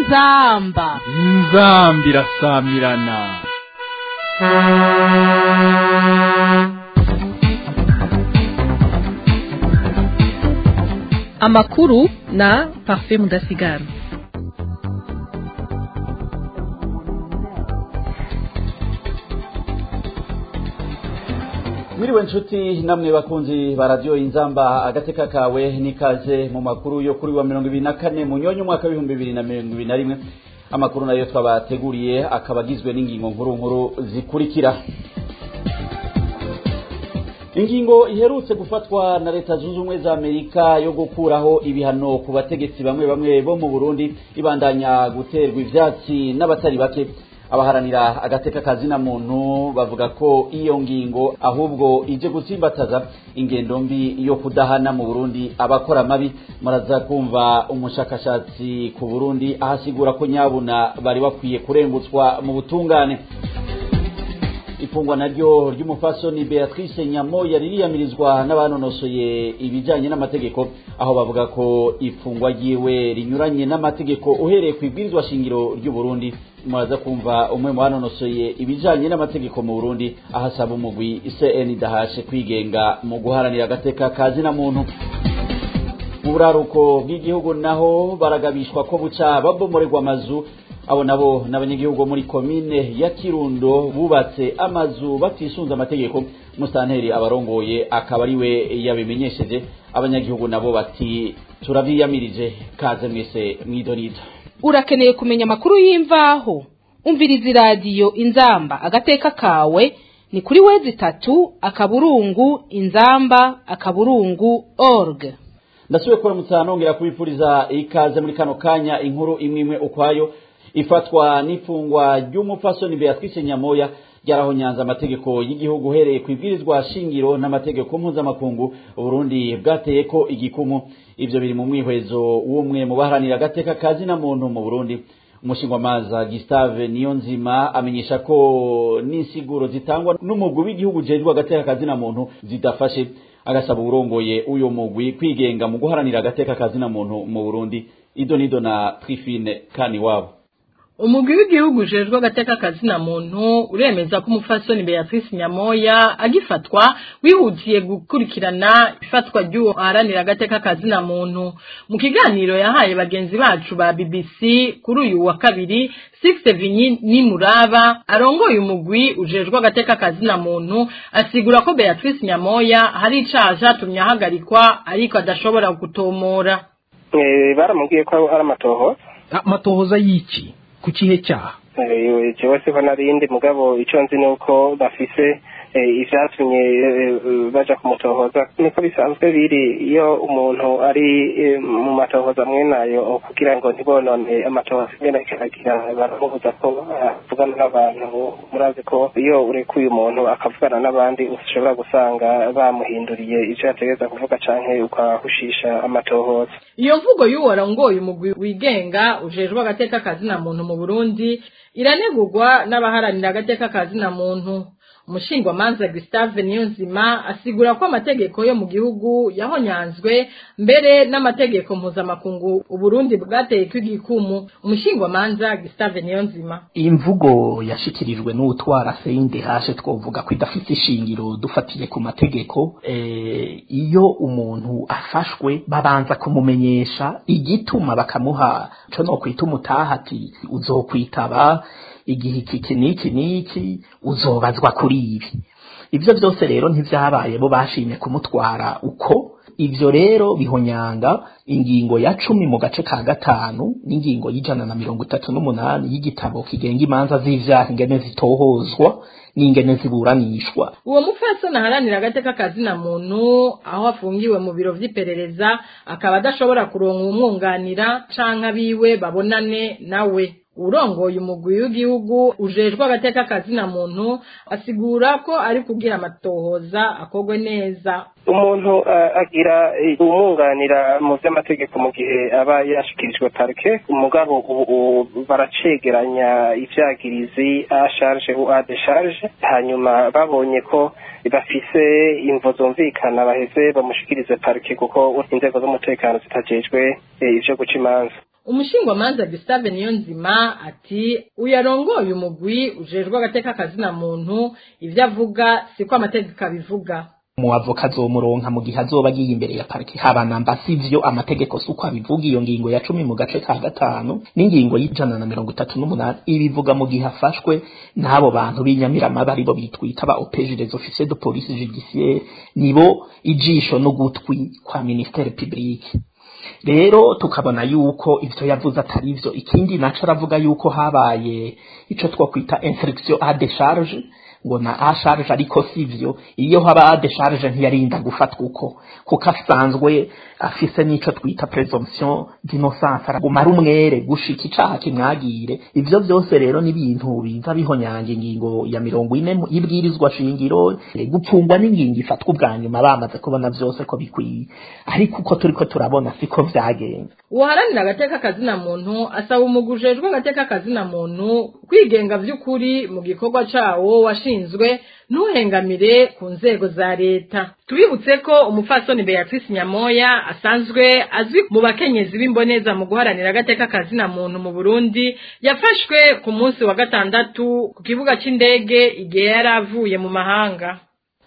inzamba inzambi irasamirana amakuru na parfait mudasigara Mwiriwe nshuti namwe bakunzi ba radio inzamba agateka kawe nikaze mu makuru yo kuri wa mirongo ibiri na kane mu nyonyo umwaka w'ibihumbi bibiri na mirongo ibiri na rimwe amakuru nayo twabateguriye akaba agizwe n'ingingo nkuru nkuru zikurikira ingingo iherutse gufatwa na leta zunze ubumwe za amerika yo gukuraho ibihano ku bategetsi bamwe bamwe bo mu burundi ibandanya guterwa ivyatsi n'abatari bake abaharanira agateka kazina muntu bavuga ko iyo ngingo ahubwo ije gutsimbataza ingendo mbi yo kudahana mu Burundi abakora mabi muraza kumva umushakashatsi ku Burundi ahasigura ko nyabuna bari bakwiye kurengutswa mu butungane ifungwa naryo ry'umufasoni Beatrice Nyamo yari yiyamirizwa n'abanonosoye ibijanye n'amategeko aho bavuga ko ifungwa ryiwe rinyuranye n'amategeko uhereye ku ibwirizwa shingiro ry'u Burundi muraza kumva umwe mu banonosoye ibijanye n'amategeko mu Burundi ahasaba umugwi CN dahashe kwigenga mu guharanira agateka kazina muntu mu buraruko bw'igihugu naho baragabishwa ko buca babomorerwa amazu abo nabo n'abanyagihugu muri komine ya Kirundo bubatse amazu batisunze amategeko musanteri abarongoye akaba ari we yabimenyesheje abanyagihugu nabo bati turabiyamirije kaze mwese mwidonida urakeneye kumenya amakuru y'imvaho umviriza iradiyo inzamba agateka kawe ni kuri wezi itatu akaburungu inzamba akaburungu org ndasubiye kuramutsa nongera kubipfuriza ikaze muri kano kanya inkuru imwe imwe ukwayo ifatwa n'ifungwa ry'umupfasoni Beatrice Nyamoya ryarahonyanze amategeko y'igihugu uhereye ku ibwirizwa shingiro n'amategeko mpuzamakungu Burundi bwateye ko igikumu ivyo biri mu mwihwezo w'umwe mu baharanira agateka kazi na muntu mu Burundi umushingwamaza Gustave Niyonzima amenyesha ko n'insiguro zitangwa n'umugwi w'igihugu jejwe agateka kazi na muntu zidafashe agasaba urongoye uyo mugwi kwigenga mu guharanira agateka kazi na muntu mu Burundi idonido na Trifine kani wabo umugwi w'igihugu ujejwe agateka kazina muntu uremeza ko umufasoni Beatrice Nyamoya agifatwa wihutiye gukurikirana ifatwa ry'uwo aharanira agateka kazina muntu mu kiganiro yahaye bagenzi bacu ba BBC kuri uyu wa kabiri Sixte Vinyi Nimuraba arongoye umugwi ujejwe agateka kazina muntu asigura ko Beatrice Nyamoya hari icaha catumye ahagarikwa ariko adashobora gutomora baramubwiye ko ari amatohoza amatohoza y'iki ku kihe cyaha jewe siho narindi mugabo icyo nzi ni uko bafise ivyatumye baja kumutohoza niko bisanzwe biri iyo umuntu ari mu matohoza mwenayo kugira ngo ntibonone amatohoza ngene kiragira baramubuza ko avugana n'abantu murazi ko iyo urekuye umuntu akavugana n'abandi ushobora gusanga bamuhinduriye ivyo yategereza kuvuga canke ukahushisha amatohoza iyo mvugo y'uwo arongoye umugwi wigenga ujejwe agateka kazina muntu mu Burundi iranegurwa n'abaharanira agateka kazina muntu umushingwamanza Gustave Niyonzima asigura ko amategeko yo mu gihugu yahonyanzwe mbere n'amategeko mpuzamakungu Uburundi bwateye kw'igikumu umushingwamanza Gustave Niyonzima iyi mvugo yashikirijwe n'utwara seyinde hashe twovuga ko idafite ishingiro dufatiye ku mategeko eh, iyo umuntu afashwe babanza kumumenyesha igituma bakamuha co no kwita umutahati uzokwitaba igihe iki n'iki n'iki uzobazwa kuri ibi ibyo byose rero ntivyabaye bo bashimye kumutwara uko ivyo rero bihonyanga ingingo ya cumi mu gace ka gatanu n'ingingo y'ijana na mirongo itatu n'umunani y'igitabo kigenga imanza z'ivyaha ingene zitohozwa n'ingene ziburanishwa uwo mupfasoni aharanira agateka kazina muntu aho afungiwe mu biro vy'iperereza akaba adashobora kuronka umwunganira canke abiwe babonane nawe urongoye umugwi w'igihugu ujejwe agateka kazina muntu asigura ko ari kugira amatohoza akogwe neza umuntu agira umwunganira mu vy'amategeko mu gihe aba yashikirijwe parike umugabo baracegeranya ivyagirizi a charge ou a décharge hanyuma babonye ko bafise imvo zumvikana baheze bamushikirize parike kuko inzego z'umutekano zitajejwe ivyo guca imanza umushingwamanza Gustave Niyonzima ati uyarongoye umugwi ujejwe agateka kazina muntu ivyo avuga siko amategeko abivuga umuavoka azomuronka mu gihe azoba agiye imbere ya parike haba namba sivyo amategeko suko abivuga iyo ngingo ya cumi mu gace ka gatanu n'ingingo y'ijana na mirongo itatu n'umunani ibivuga mu gihe afashwe n'abo bantu b'inyamirama aribo bitwita ba opeje les officiers de police judiciaire nibo ijisho n'ugutwi kwa ministere publique rero tukabona yuko ivyo yavuze atari ivyo ikindi naco aravuga yuko habaye ico twokwita instruction à décharge ngo na a charge ariko sivyo iyo haba a décharge ntiyarinda gufatwa uko kuko asanzwe afise n'ico twita presumption d'innocence aragumara umwere gushika icaha kimwagire ivyo vyose rero ni ibintu biza bihonyanga ingingo ya mirongo ine y'ibwirizwa shingiro gupfungwa n'ingingo ifatwa ubwa nyuma bamaze kubona vyose ko bikwiye ariko uko turiko turabona siko vyagenze uharanira agateka kazina muntu asaba umugwi ujejwe agateka kazina muntu kwigenga vy'ukuri mu gikorwa cawo washinzwe ntuhengamire ku nzego za leta tubibutse ko umupfasoni Beatrice Nyamoya asanzwe azwi mu bakenyezi b'imboneza mu guharanira agateka kazina muntu mu Burundi yafashwe ku munsi wa gatandatu ku kibuga c'indege igihe yari avuye mu mahanga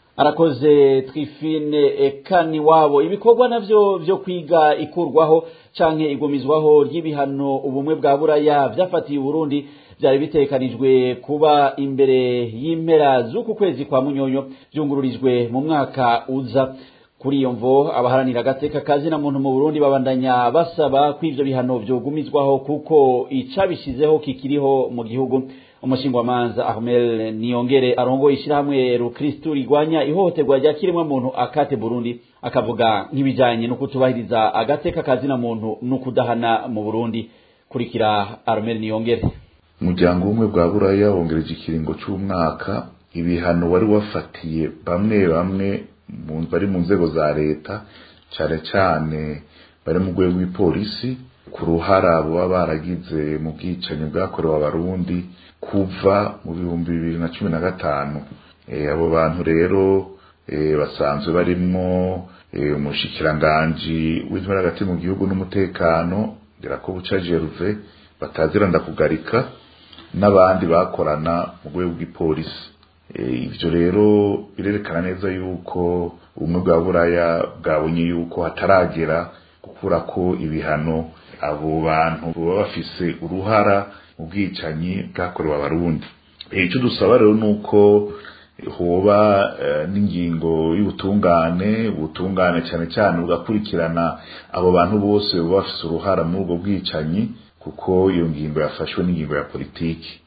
arakoze twifine ekani wabo ibikorwa navyo vyo kwiga ikurwaho canke igumizwaho ry'ibihano ubumwe bwa buraya vyafatiye Burundi vyari bitekanijwe kuba imbere y'impera z'uku kwezi kwa munyonyo vyungururijwe mu mwaka uza kuri iyo mvo abaharanira agateka kazina muntu mu Burundi babandanya basaba ko ivyo bihano vyogumizwaho kuko icabishizeho kikiriho mu gihugu umushingwamanza Ahmel Niyongere arongoye ishirahamwe Rukristo rigwanya ihohoterwa rya kiremwa muntu akate Burundi akavuga nk'ibijanye no kutubahiriza agateka kazina muntu no kudahana mu Burundi kurikira Ahmel Niyongere umuryango umwe bwa buraya wongereje ikiringo c'umwaka ibihano wari wafatiye bamwe bamwe bari mu nzego za leta cane cane bari mu rwego rw'ipolisi ku ruhara baba baragize mu bwicanyi bwakorewe abarundi kuva mu bihumbi bibiri na cumi na gatanu abo bantu rero basanzwe barimwo umushikiranganji w'intore hagati mu gihugu n'umutekano ko buca jeruve batazira ndakugarika n'abandi bakorana mu rwego rw'ipolisi ibyo rero birerekana neza yuko ubumwe bwa buraya bwabonye yuko hataragera gukura ko ibihano abo bantu baba bafise uruhara mu bwicanyi bwakorewe abarundi icyo dusaba rero ni uko hoba n'ingingo y'ubutungane ubutungane cyane cyane bugakurikirana abo bantu bose baba bafise uruhara muri ubwo bwicanyi kuko iyo ngingo yafashwe n'ingingo ya politiki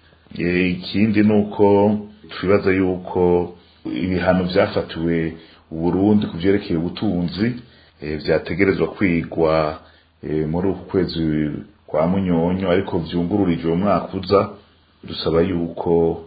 ikindi ni uko twibaza yuko ibihano byafatiwe Burundi ku byerekeye ubutunzi byategerezwa kwigwa muri uku kwezi kwa munyonyo ariko byungururijwe umwaka uza dusaba yuko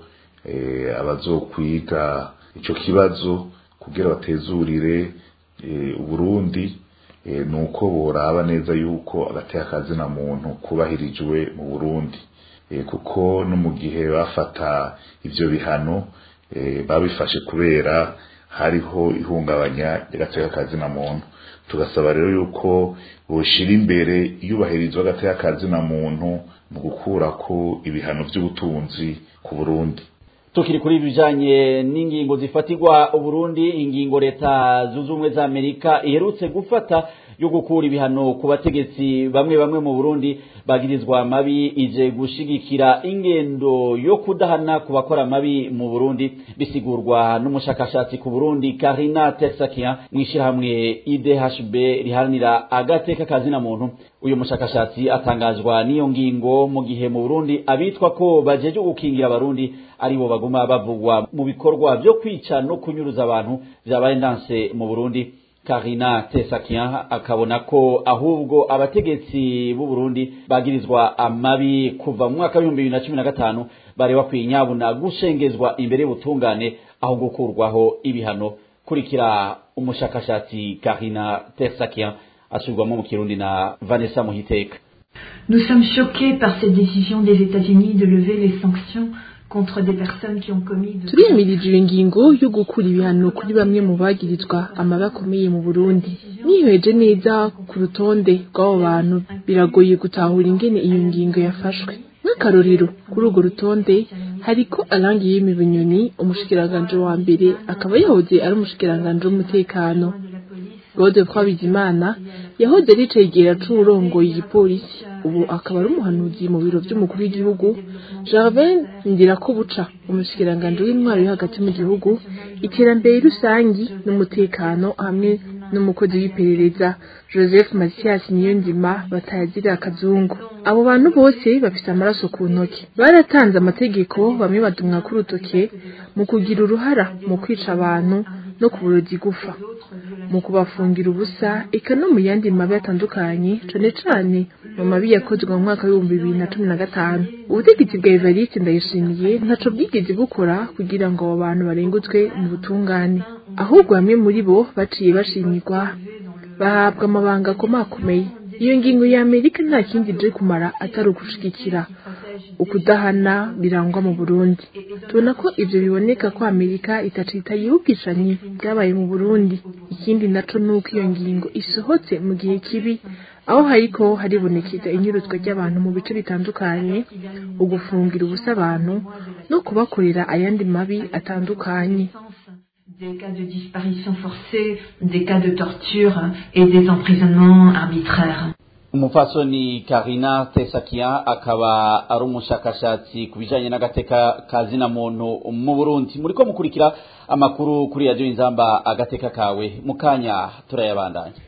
abazokwiga icyo kibazo kugira batezurire uburundi ni uko boraba neza yuko agateka kazina muntu kubahirijwe mu burundi kuko no mu gihe bafata ibyo bihano babifashe kubera hariho ihungabanya ry'agateka kazina muntu tugasaba rero yuko boshira imbere iyubahirizwa agateka kazina muntu mu gukura ko ibihano by'ubutunzi ku burundi tukiri kuri ibijanye n'ingingo zifatirwa uburundi ingingo leta zunze ubumwe za amerika iherutse gufata yo gukura ibihano ku bategetsi bamwe bamwe mu burundi bagirizwa amabi ije gushigikira ingendo yo kudahana ku bakora amabi mu burundi bisigurwa n'umushakashatsi ku burundi karina texakia mu ishyirahamwe idhb riharanira agateka kazina muntu uyu mushakashatsi atangazwa n'iyo ngingo mu gihe mu burundi abitwa ko bajeje gukingira abarundi aribo baguma bavugwa mu bikorwa byo kwica no kunyuruza abantu vyabaye ndanse mu burundi karina tesakian akabona ko ahubwo abategetsi b'u Burundi bagirizwa amabi kuva mu mwaka w'ibihumbi bibiri na cumi na gatanu bari bakwiye nyabuna gushengezwa imbere y'ubutungane aho gukurwaho ibihano kurikira umushakashatsi karina tesakian asubirwamo mu kirundi na vanessa muhiteka Nous sommes choqués par cette décision des États-Unis de lever les sanctions contre des personnes qui ont commis de turiyamirije iyo ngingo yo gukura ibihano kuri bamwe mu bagirizwa amabi akomeye mu burundi nihweje neza ku rutonde rw'abo bantu biragoye gutahura ingene iyo ngingo yafashwe nk'akarorero kuri urwo rutonde hariko arangi y'imibunyoni umushikiranganje wa mbere akaba yahoze ari umushikiranganje w'umutekano gode twabizimana yahoze ari icegera c'uwurongoye igipolisi ubu akaba ari umuhanuzi mu biro vy'umukuru w'igihugu Gervin Ndirakobuca umushikiranganje w'intwaro yo hagati mu gihugu iterambere rusangi n'umutekano hamwe n'umukozi w'iperereza Joseph Mathias Niyonzima batayazira akazungu abo bantu bose bafise amaraso ku ntoki baratanze amategeko bamwe badumwa ku rutoke mu kugira uruhara mu kwica abantu no kuburoza igufa mu kubafungira ubusa eka no mu yandi mabi atandukanye cane cane mu mabi yakozwe mu mwaka w'ibihumbi bibiri na cumi na gatanu ubutegetsi bwa evariste ndayishimiye ntaco bwigeze bukora kugira ngo abo bantu barengutswe mu butungane ahubwo bamwe muri bo baciye bashimirwa bahabwa amabanga akomakomeye iyo ngingo ya amerika nta kindi ije kumara atari ugushigikira ukudahana birangwa mu burundi tubona ko ivyo biboneka ko amerika itacita yibukishanye byabaye mu burundi ikindi naco nuko iyo ngingo isohotse mu gihe kibi aho hariko haribonekeza inyuruzwa ry'abantu mu bice bitandukanye ugufungira ubusa abantu no kubakorera ayandi mabi atandukanye des cas de disparition forcée, des cas de torture et des emprisonnements arbitraires. umupfasoni karina tesakiya akaba ari umushakashatsi ku bijanye n'agateka ka zina muntu mu burundi muriko mukurikira amakuru kuri radiyo inzamba agateka kawe mu kanya turayabandanya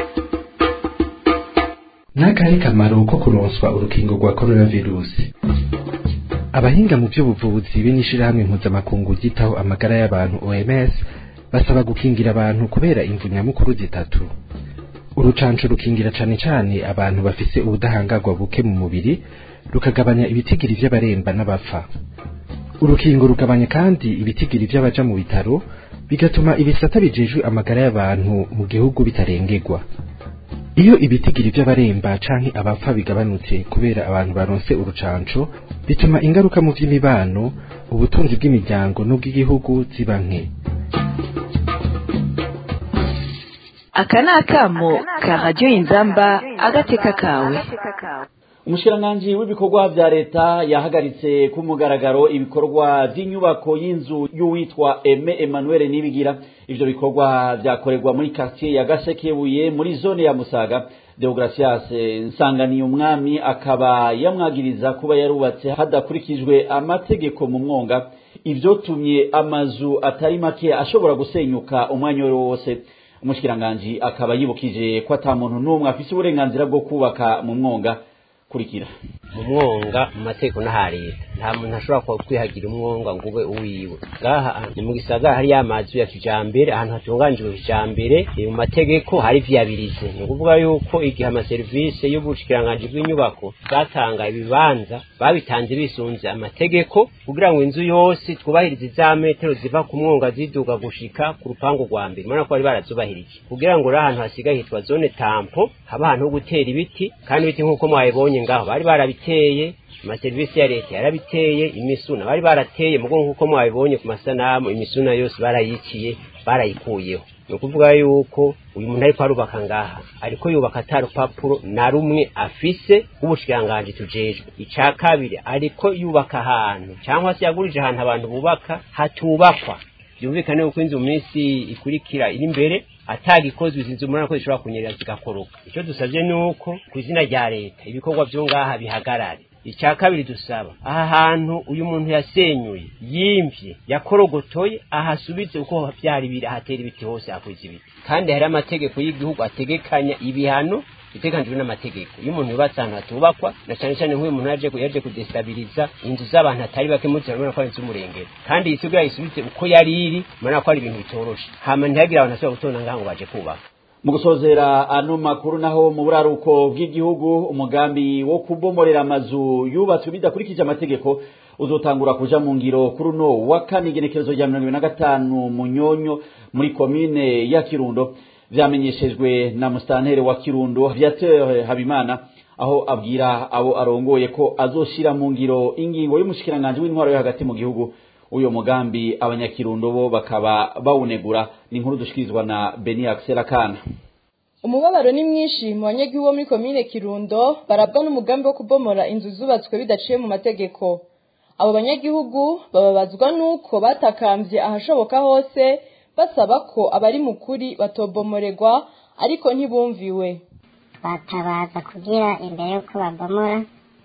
n'akahe kamaro ko kuronswa urukingo rwa coronavirusi abahinga mu by'ubuvuzi b'inishirahamwe mpuzamakungu ryitaho amagara y'abantu OMS basaba gukingira abantu kubera imvu nyamukuru zitatu urucanco rukingira cane cane abantu bafise ubudahangarwa buke mu mubiri rukagabanya ibitigiri vy'abaremba n'abapfa urukingo rugabanya kandi ibitigiri vy'abaja mu bitaro bigatuma ibisata bijejwe amagara y'abantu mu gihugu bitarengerwa iyo ibitigiri vy'abaremba canke abapfa bigabanutse kubera abantu baronse urucanco bituma ingaruka mu vy'imibano ubutunzi bw'imiryango n'ubw'igihugu ziba nke aka ni akamo ka radiyo inzamba agateka kawe umushikiranganji w'ibikorwa vya leta yahagaritse ku mugaragaro ibikorwa vy'inyubako y'inzu y'uwitwa Aime Emmanuel Nibigira ivyo bikorwa vyakorerwa muri quartier ya Gasekebuye muri zone ya Musaga Deogracias Nsanganiye umwami akaba yamwagiriza kuba yarubatse hadakurikijwe amategeko mu mwonga ivyo tumye amazu atari make ashobora gusenyuka umwanya wose umushikiranganji akaba yibukije ko ata muntu n'umwe afise uburenganzira bwo kubaka mu mwonga kurikira mu mwonga mu mategeko n'aharira nta muntu ashobora kwihagira umwonga ngo ube uwiwe ngaha ni mu gisagara hari amazu ya kijambere ahantu hatunganijwe kijambere mu mategeko hari vyabirize ni ukuvuga yuko igihe amaserivisi y'ubushikiranganji bw'inyubako bwatanga ibibanza babitanze bisunze amategeko kugira ngo inzu yose twubahirize za metero ziva ku mwonga ziduga gushika ku rupangu rwa mbere murabona ko bari barazubahirije kugira ngo uri ahantu hasigaye hitwa zone tampo haba ahantu ho gutera ibiti kandi ibiti nk'uko mwabibonye ngaho bari barabiteye amaserivisi ya leta yarabiteye imisuna bari barateye mugo nk'uko mwabibonye ku masanamu imisuna yose barayiciye barayikuyeho ni ukuvuga yuko uyu muntu ariko arubaka ngaha ariko yubaka ata rupapuro na rumwe afise w'ubushikiranganji tujejwe ica kabiri ariko yubaka ahantu cyangwa se yagurije ahantu abantu bubaka hatubakwa byumvikane yuko inzu mu minsi ikurikira iri imbere atagikozwe izi nzu murabona ko zishobora kunyerera zigakoroka icyo dusabye ni uko ku izina rya leta ibikorwa byo ngaha bihagarare icya kabiri dusaba aha hantu uyu muntu yasenyuye yimvye yakorogotoye ahasubize uko vyari biri ahatera ibiti hose hakwiza ibiti kandi hari amategeko y'igihugu ategekanya ibihano biteganijwe n'amategeko iyo umuntu yubatse ahantu hatubakwa na cyane cyane nk'uyu muntu yaje yaje kudestabiliza inzu z'abantu atari bake muri turabona ko ari inzu y'umurengero kandi iyi sigo yayisubitse uko yari iri murabona ko ari ibintu bitoroshe hama ntihagire abantu bashobora gutonda ngaho ngo baje kubaka mu gusozera ano makuru naho mu buraruko bw'igihugu umugambi wo kubomorera amazu yubatswe bidakurikije amategeko uzotangura kuja mu ngiro kuri uno wa kane igenekerezo rya mirongo ibiri na gatanu munyonyo muri komine ya kirundo vyamenyeshejwe na mustantere wa kirundo viateur habimana aho abwira abo arongoye ko azoshira mu ngiro ingingo y'umushikiranganje w'intwaro yo hagati mu gihugu uyo mugambi abanyakirundo bo bakaba bawunegura ni inkuru dushikirizwa na Beni Axel Kana umubabaro ni mwinshi mu banyagihugu bo muri komine kirundo barabwa n'umugambi wo kubomora inzu zubatswe bidaciye mu mategeko abo banyagihugu bababazwa n'uko batakambye ahashoboka hose basaba ko abari mu kuri batobomorerwa ariko ntibumviwe batabaza kugira imbere y'uko babomora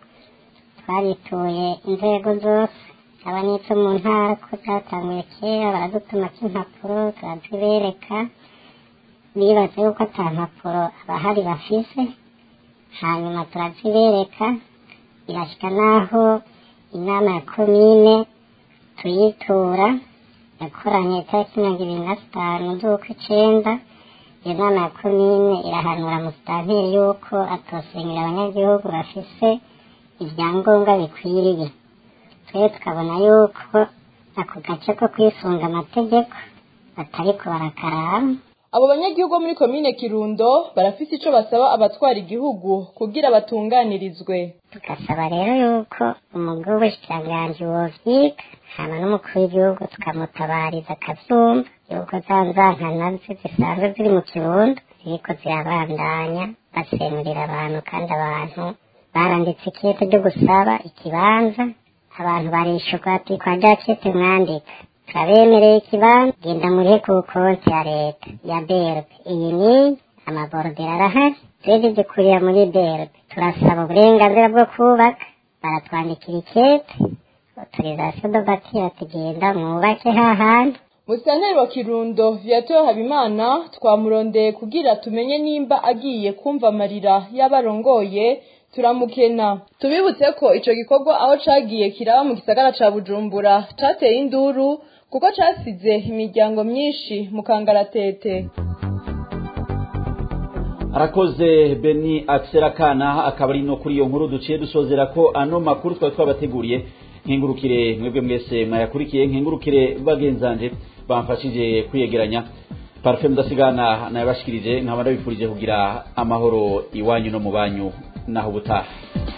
twarituye inzego zose aba n'icyo mu ntara ko byatanguye kera baradutuma k'impapuro turazibereka bibaza yuko ata mpapuro abahari bafise hanyuma turazibereka birashyika n'aho inama ya komine tuyitura yakoranye itariki mirongo ibiri na zitanu z'ukw'icyenda iyo nama ya komine irahanura musitanteri yuko atosengera abanyagihugu bafise ibyangombwa bikwiriye twe tukabona yuko ako gace ko kwisunga amategeko batariko barakaraba abo banyagihugu bo muri komine kirundo barafise ico basaba abatwara igihugu kugira batunganirizwe tugasaba rero yuko umugwi w'ubushikiranganji wovyiga hama n'umukuru w'igihugu tukamutabariza akavyumva yuko za nzankana ze zisanzwe ziri mu kirundo ziriko zirabandanya basemurira abantu kandi abantu baranditse ikete ryo gusaba ikibanza abantu barishurwa ati kwa ryakete mwandika turabemereye ikibanza genda murihe ku konti ya leta ya berbe iyi ni amaborodero arahari twebwe dukurira muri berbe turasaba uburenganzira bwo kubaka baratwandikira ikete autorisation de bâtir tugenda mwubake hahandi musitanteri wa kirundo viateur habimana twamurondeye kugira tumenye nimba agiye kumva amarira y'abarongoye turamukena tubibutse ko ico gikorwa aho cagiye kiraba mu gisagara ca bujumbura cateye induru kuko casize imiryango myinshi mu kangaratete arakoze beni akisera kana akaba ari no kuri iyo nkuru duciye dusozera ko ano makuru twari twabateguriye nkengurukire mwebwe mwese mwayakurikiye nkengurukire bagenzanje bamfashije kwiyegeranya parufe mudasigana nayabashikirije nkaba ndabifurije kugira amahoro iwanyu no mu banyu naho ubutaha